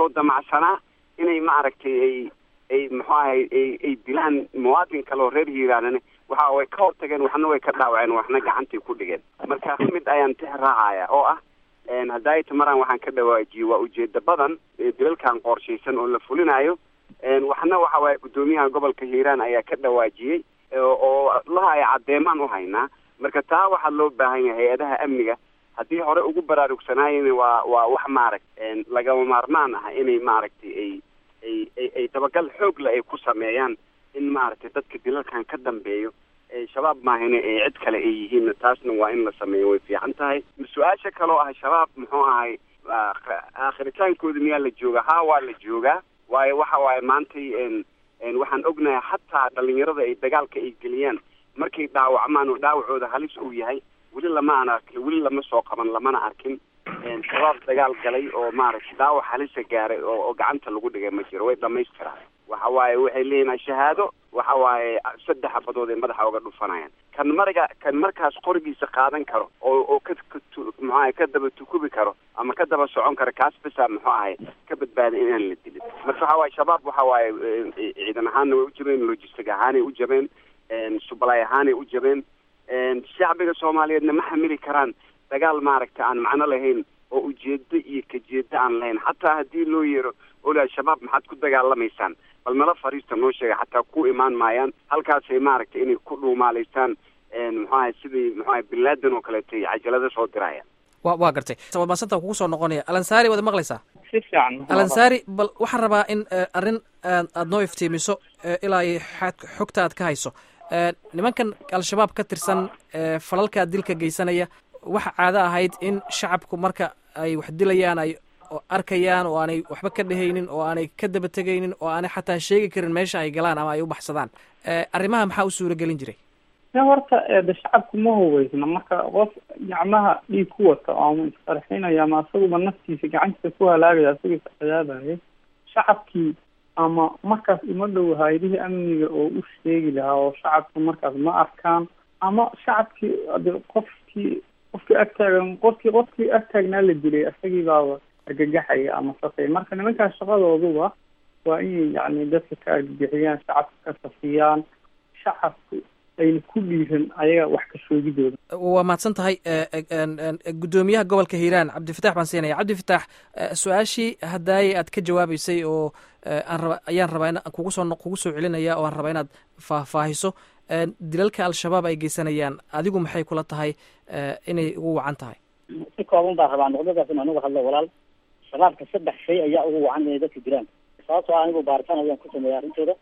kasoo damacsanaa inay maaragtay ay ay muxuu ahay ay ay dilaan muwaadin kale oo reer hiiraanane waxa way ka hortageen waxna way ka dhaawaceen waxna gacantay ku dhigeen marka mid ayaan tix raacaya oo ah haddaay tamaraan waxaan ka dhawaajiyey waa ujeeda badan dilalkan qorshaysan oo la fulinayo waxna waxa waaye guddoomiyaha gobolka hiiraan ayaa ka dhawaajiyey oo laha ay caddeemaan u haynaa marka taa waxaa loo baahan yahay hay-adaha amniga haddii hore ugu baraarugsanaayeen waa waa wax maaragt lagama maarmaan ah inay maaragtay ay ay ay ay dabagal xoogla ay ku sameeyaan in maaragtay dadka dilalkan ka dambeeyo shabaab maahine ee cid kale ay yihiin taasna waa in la sameeyo way fiican tahay su-aasha kaloo ah shabaab muxuu ahay aakhritaankooda miyaa la joogaa haa waa la joogaa waayo waxa waaye maantay waxaan ognahay xataa dhalinyarada ay dagaalka ay geliyaan markay dhaawacmaan oo dhaawacooda halis uu yahay weli lama aan arkin weli lama soo qaban lamana arkin shabaab dagaal galay oo maaragtay dhaawac halisa gaaray oo oo gacanta lagu dhigay ma jiro way dhamaystiraan waxa waaye waxay leeyihin shahaado waxa waaye saddex abadood ay madaxa uga dhufanayaan kan mariga kan markaas qorigiisa qaadan karo oo oo ka muxuu ahay ka daba tukubi karo ama ka daba socon karo kaas bisa muxuu ahay ka badbaada inaan la dilin marka waxa waaye shabaab waxa waaye ciidan ahaanna way u jabeen logistic ahaanay u jabeen subalay ahaanay u jabeen shacbiga soomaaliyeedna ma xamili karaan dagaal maaragta aan macno lahayn oo ujeedo iyo kajeedo aan lahayn xataa haddii loo yeero ola shabaab maxaad ku dagaalamaysaan bal nala fariista noo sheega xataa ku imaan maayaan halkaasay maaragtay inay ku dhuumaalaystaan muxuu ahay sidii muxuu ahay binlaadan oo kaleeto ay cajalada soo dirayaan wa waa gartay maasanta kugu soo noqonaya alansaari waad maqlaysaa si fiican alansaari bal waxaan rabaa in arrin aada noo iftiimiso ilaa iyo xogta aad ka hayso nimankan al-shabaab ka tirsan falalkaa dilka geysanaya waxa caado ahayd in shacabku marka ay wax dilayaan ay arkayaan oo aanay waxba ka dhehaynin oo aanay ka daba tegaynin oo aanay xataa sheegi karin meesha ay galaan ama ay u baxsadaan arrimaha maxaa u suura gelin jiray ya horta de shacabku ma hubeysna marka qof gacmaha dhiig ku wata ama isqarxinaya ama asaguba naftiisa gacantiisa ku halaagaya asagoo isciyaadaya shacabkii ama markaas uma dhow hay-adihii amniga oo u sheegi lahaa oo shacabka markaas ma arkaan ama shacabkii de qofkii qofkii agtaagan qofkii qofkii agtaagnaa la dilay isagii baaba argagaxaya ama safay marka nimankaas shaqadooduba waa inay yacni dadka ka argagixiyaan shacabka ka safiyaan shacabku ayna ku dhiiran ayaga wax ka shoogidooda waa mahadsan tahay guddoomiyaha gobolka hiiraan cabdifatax baan siinaya cabdifatax su-aashii hadaaye aad ka jawaabeysay oo aan raba ayaan rabaa in kugu soo kugu soo celinaya oo aan rabaa inaad faahfaahiso dilalka al-shabaab ay geysanayaan adigu maxay kula tahay inay ugu wacan tahay si kooban baa rabaa noqdadaas in anuga hadlo walaal shabaabka saddex shay ayaa ugu wacan inay dadka jiraan sababtoo ah anigu baaritaan ayaan ku sameeya arrintooda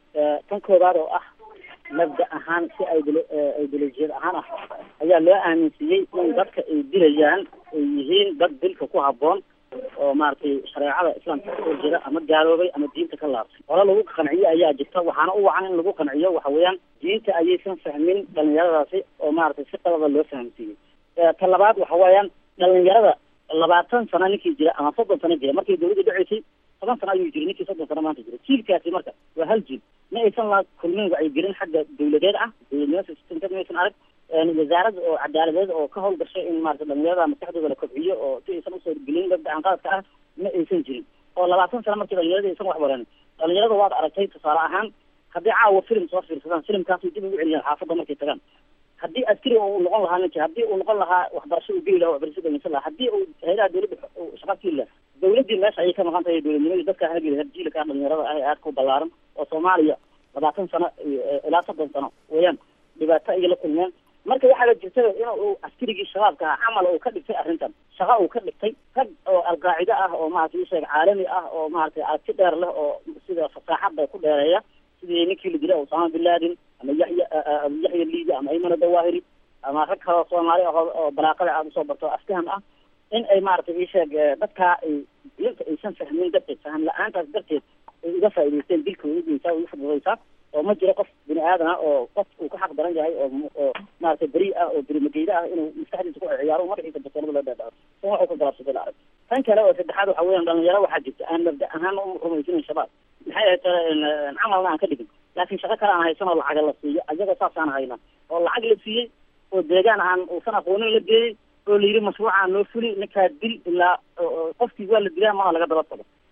tan koobaad oo ah mabda ahaan si idol ideolojiyad ahaan ah ayaa loo aaminsiiyey in dadka ay dilayaan ay yihiin dad dilka ku habboon oo maaragtay shareecada islaamka kasoo jeeda ama gaaloobay ama diinta ka laabtay hore lagu qanciyo ayaa jirta waxaana u wacan in lagu qanciyo waxa weeyaan diinta ayaysan fahmin dhalinyaradaasi oo maaragtay si qalada loo fahamsiiyey ta labaad waxa weeyaan dhalinyarada labaatan sano ninkii jira ama soddon sano jira markay dawladda dhaceysay toban sano ayuu jiray ninkii soddon sano maanta jira jiilkaasi marka waa hal jiil ma aysan la kulmin wacyigelin xagga dawladeed ah dawladnimada maysan arag wasaaradda oo cadaaladeed oo ka howlgashay in maarata dhalinyarada maskaxdooda la kobciyo oo si aysan usoo gelin dadka aan qaladka ah ma aysan jirin oo labaatan sano markii dhalinyarada aysan wax baran dhalinyarada waad aragtay tusaale ahaan haddii caawa film soo fiirsadaan filimkaasay dib ugu celiyaan xaafadda markay tagaan haddii askari uu noqon lahaa ninki haddii uu noqon lahaa waxbarasho uu geli laha waxbarasho dhamaysan lahaa haddii uu hayadaha dawladda shaqa keli laha dawladdii meesha ayay ka maqan tahay dawladnimadii dadka hageli harjiilka dhalinyarada ah ee aadka u ballaaran oo soomaaliya labaatan sano ilaa soddon sano weeyaan dhibaato ayay la kulmeen marka waxaa la jirta in uu askarigii shabaabka ah camal uu ka dhigtay arrintan shaqa uu ka dhigtay rag oo alqaacide ah oo maaragtay isheeg caalami ah oo maaragtay aragti dheer leh oo sida fasaaxadda ku dheereeya sidii ninkii la dilay osama bin laden ama yaxya yaxya liida ama aymana dawahiri ama rag kaleo soomaali ah oo balaaqada aada usoo barto askaham ah in ay maaragtay isheeg dadkaa ay diinta aysan fahmin darteed faham la-aantaas darteed ay uga faa'idaysteen dilka way ugeysaa way ufududaysaa oo ma jiro qof bini aadan ah oo qof uu ka xaq daran yahay oo oo maaragtay beri ah oo berimageyda ah inuu maskaxdiisa ku ciyaaro magaciisa basoonada loo dhaadhaco san waxuu ka galaabsaday la arag tan kale oo saddexaad waxa weeyaan dhalinyaro waxaa jirta aan mabda ahaan u rumaysanayn shabaab maxay ahayd camalna aan ka dhigin laakiin shaqo kale aan haysan oo lacaga la siiyo ayaga saasaan hayna oo lacag la siiyey oo deegaan aan uusan aqoonin la geeyey oo la yidhi mashruucaa noo fuli ninkaa dil ilaa qofkii waa la dilaa mana laga daba tago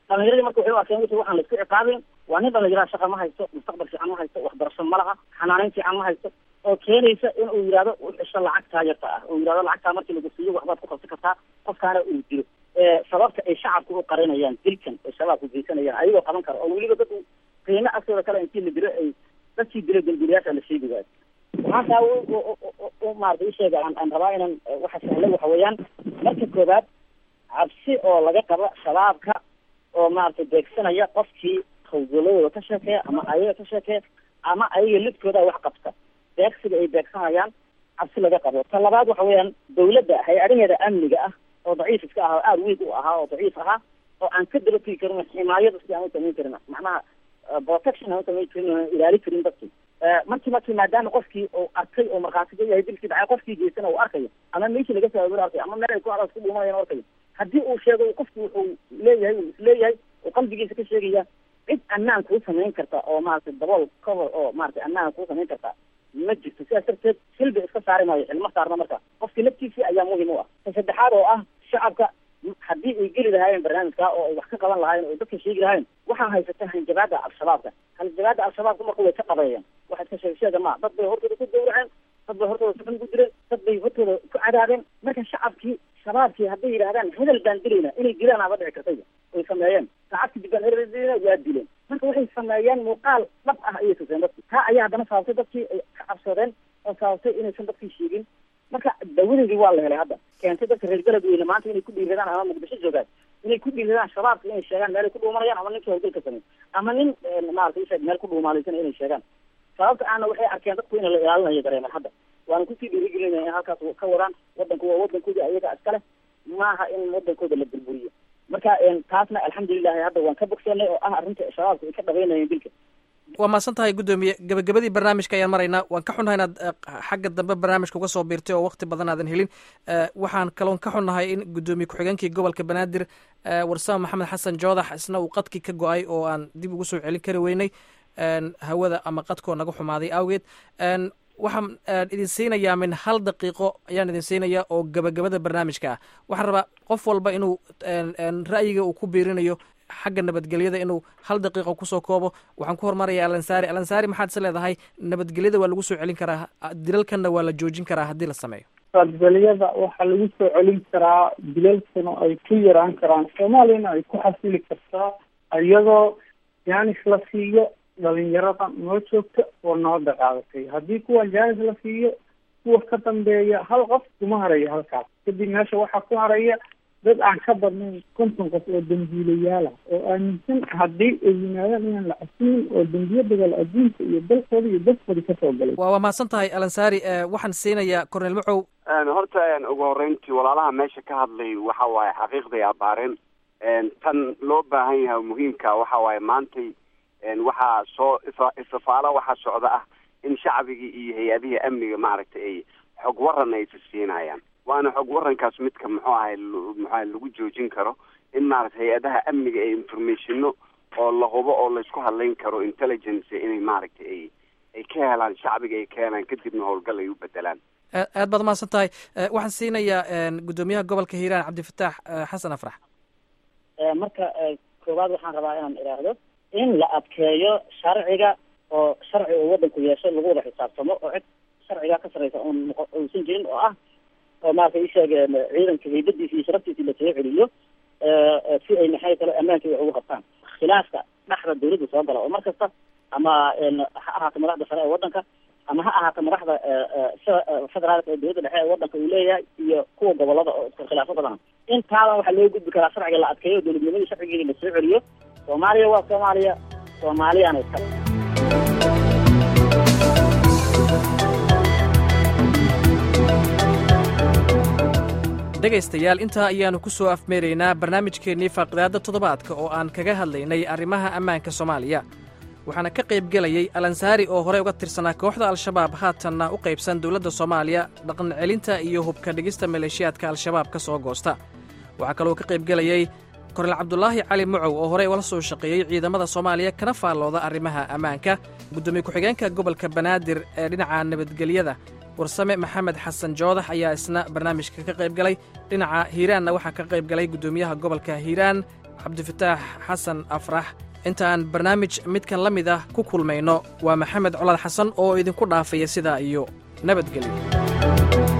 dhalinyaradii marka waxay u arkeen wixii waxaan laisku ciqaabin waa nin dhalinyaraha shaqa ma haysto mustaqbal fiican ma haysto waxbarasho ma laha xanaaneyn fiican ma haysto oo keenaysa in uu yidhahdo u xisho lacagtaa yarta ah uu yidhahdo lacagtaa markii lagu siiyo waxbaad ku qabsan kartaa qofkaana uu dilo sababta ay shacabku u qarinayaan dilkan ay shabaabku geysanayaan ayagoo qaban kara oo weliba dad qiimo agtooda kale intii la dilo ay dadkii dilo dambiilayaasha la sheegi waayo waxaan taa u maarata isheega aan aan rabaa inaan waxa sahla waxa weeyaan marka koobaad cabsi oo laga qabo shabaabka oo maaragtay beegsanaya qofkii hawgoladooda ka sheekeeya ama ayaga ka sheekeeya ama ayaga lidkooda wax qabta beegsiga ay beegsanayaan cabsi laga qabo ta labaad waxa weeyaan dawladda hay-adaheeda amniga ah oo daciif iska ah oo aada weig u ahaa oo daciif ahaa oo aan ka daba tegi karin ximaayada si aan u samayn karin macnaha protection aan u samayn karin oo ilaali karin dadkii markii markii maadaama qofkii uu arkay oo markhaati ka yahay dilkii dhacay qofkii geysana uu arkayo ama meeshii laga soo aroor arkayo ama meel ay ku aras ku dhuumanayaan arkayo haddii uu sheego qofki wuxuu leeyahay uu isleeyahay oo qalbigiisa ka sheegaya cid ammaan kuu samayn karta oo maaragtay dabool cover oo maaragtay ammaan kuu samayn karta ma jirto sidaas darteed xilba iska saari maayo xilma saarna marka qofkii naftiisii ayaa muhim u ah ta saddexaad oo ah shacabka haddii ay geli lahaayeen barnaamijka oo ay wax ka qaban lahaayeen oo dadka sheegi lahaayeen waxaa haysata hanjabaada al-shabaabka hanjabaada al-shabaabka marka way ka qabeeyeen waxa iska sheeg sheega ma dad bay hortooda ku gawraceen dad bay hortooda saban ku direen dad bay hortooda ku cadaabeen marka shacabkii shabaabkii hadday yidhahdaan hedel baan dilayna inay dilaan aba dhici kartayba way sameeyeen saacadkii dib baan hedel waa dileen marka waxay sameeyeen muuqaal dhab ah ayay tuseen dadki taa ayaa haddana sababtay dadkii ay ka cabsadeen oo sababtay inaysan dadkii sheegin marka dawadeedii waa la helay hadda keentay dadka reer beledweyne maanta inay ku dhiiradaan ama muqdisho joogaan inay ku dhiiradaan shabaabka inay sheegaan meel ay ku dhuumanayaan ama ninkii hawlgalka samey ama nin maarata isheeg meel ku dhuumaalaysan inay sheegaan sababta aana waxay arkeen dadku in la ilaalinayo dareeman hadda waana kusii dhiirigelinaya in halkaas ka wadaan wadanku waa wadankoodii ayaga iskale maaha in wadankooda la burburiyo marka taasna alxamdulilahi hadda waan ka bogsoonay oo ah arrinta shabaabka ay ka dhabeynayeen dilka waa mahadsan tahay guddoomiye gebagabadii barnaamijka ayaan maraynaa waan ka xunnahay inaad xagga dambe barnaamijka uga soo biirtay oo wakti badan aadan helin waxaan kaloon ka xunnahay in guddoomiye ku-xigeenkii gobolka banaadir warsame maxamed xasan joodax isna uu qadkii ka go-ay oo aan dib ugu soo celin kari weynay hawada ama qadkoo naga xumaaday awgeed waxaan idin siinayaa min hal daqiiqo ayaan idin siinayaa oo gebagabada barnaamijka ah waxaan rabaa qof walba inuu ra'yiga uu ku biirinayo xagga nabadgelyada inuu hal daqiiqo kusoo koobo waxaan ku hormaraya alansaari alansaari maxaad is leedahay nabadgelyada waa lagu soo celin karaa dilalkanna waa la joojin karaa haddii la sameeyo nabadgelyada waxaa lagu soo celin karaa dilalkana ay ku yaraan karaan soomaaliyana ay ku xasili kartaa iyadoo jaanis la siiyo dhalinyarada noo joogta oo nabada qaadatay haddii kuwan jaanis la siiyo kuwa ka dambeeya hal qof kuma harayo halkaas kadib meesha waxaa ku haraya dad aan ka badnayn konton qof oo dambiilayaala oo aaminsan haddii ay yimaadaan inaan la casimin oo dambiyo dagaal adduunka iyo dalkooda iyo dadkooda kasoo galay wa waa mahadsan tahay alansaari waxaan siinayaa cornel macow horta ugu horreyntii walaalaha meesha ka hadlay waxa waaye xaqiiqday abaareen tan loo baahan yahay muhiimka waxa waaye maantay waxaa soo ifa ifafaalo waxaa socda ah in shacbigii iyo hay-adihii amniga maaragtay ay xog waran ay fasiinayaan waana xog warankaas midka muxuu ahay muxuaha lagu joojin karo in maaragtay hay-adaha amniga ee informationno oo la hubo oo laysku hadlayn karo intelligence inay maaragtay ay ay ka helaan shacbiga ay ka helaan kadibna howlgal ay u bedelaan aad baad mahadsan tahay waxaan siinayaa guddoomiyaha gobolka hiiraan cabdifataax xasan afrax marka koowaad waxaan rabaa inaan idhaahdo in la adkeeyo sharciga oo sharci uu wadanku yeesho lagu wada xisaabtamo oo cid sharcigaa ka sarreysa oon uusan jirin oo ah oo maarata isheeg ciidanka haybadiisa iyo sharaftiisa la soo celiyo si ay maxay kale ammaanka wax ugu qabtaan khilaafka dhexda dawladda soo gala oo mar kasta ama ha ahaato madaxda sare ee wadanka ama ha ahaato madaxda federaalka ee dawladda dhexe ee wadanka uu leeyahay iyo kuwa gobolada oo iska khilaafo badana intaaba waxaa loo gudbi karaa sharciga la adkeeyo dowladnimadii sharcigeeda la soo celiyo soomaaliya waa soomaaliya soomaaliyana iskale dhegaystayaal intaa ayaannu ku soo afmeeraynaa barnaamijkeennii faaqidaadda toddobaadka oo aan kaga hadlaynay arrimaha ammaanka soomaaliya waxaana ka qaybgelayay alansaari oo horey uga tirsanaa kooxda al-shabaab haatanna u qaybsan dowladda soomaaliya dhaqancelinta iyo hubka dhigista maleeshiyaadka al-shabaab ka soo goosta waxaa kaloo ka qaybgelayay kornel cabdulaahi cali mucow oo horey ula soo shaqeeyey ciidamada soomaaliya kana faallooda arrimaha ammaanka guddoomiye ku-xigeenka gobolka banaadir ee dhinaca nabadgelyada warsame maxamed xasan joodax ayaa isna barnaamijka ka qayb galay dhinaca hiiraanna waxaa ka qayb galay guddoomiyaha gobolka hiiraan cabdifataax xasan afrax intaan barnaamij midkan la mid ah ku kulmayno waa maxamed colaad xasan oo idinku dhaafaya sidaa iyo nabadgelyo